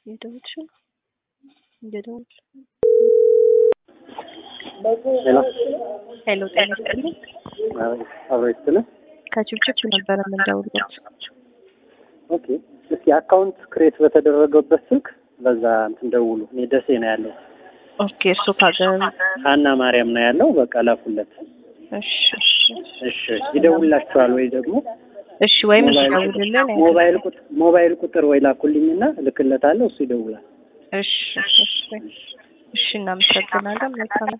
እየደወልሽ ነው? እየደወልሽ ሄሎ ሄሎ፣ ጤና ይስጥልኝ። አብሮ ይስጥልን። ከችብችብ ነበረ የምንደውልበት። ኦኬ እስኪ አካውንት ክሬት በተደረገበት ስልክ በዛ እንትን ደውሉ። እኔ ደሴ ነው ያለው። ኦኬ፣ እሱ ካገር ሀና ማርያም ነው ያለው። በቃ ላኩለት። እሺ፣ እሺ፣ እሺ ይደውላችኋል ወይ ደግሞ እሺ። ወይም ሞባይል ደውልልን። ሞባይል ቁጥር ሞባይል ቁጥር ወይ ላኩልኝና እልክለታለሁ። እሱ ይደውላል። እሺ፣ እሺ፣ እሺ። እናመሰግናለን። መልካም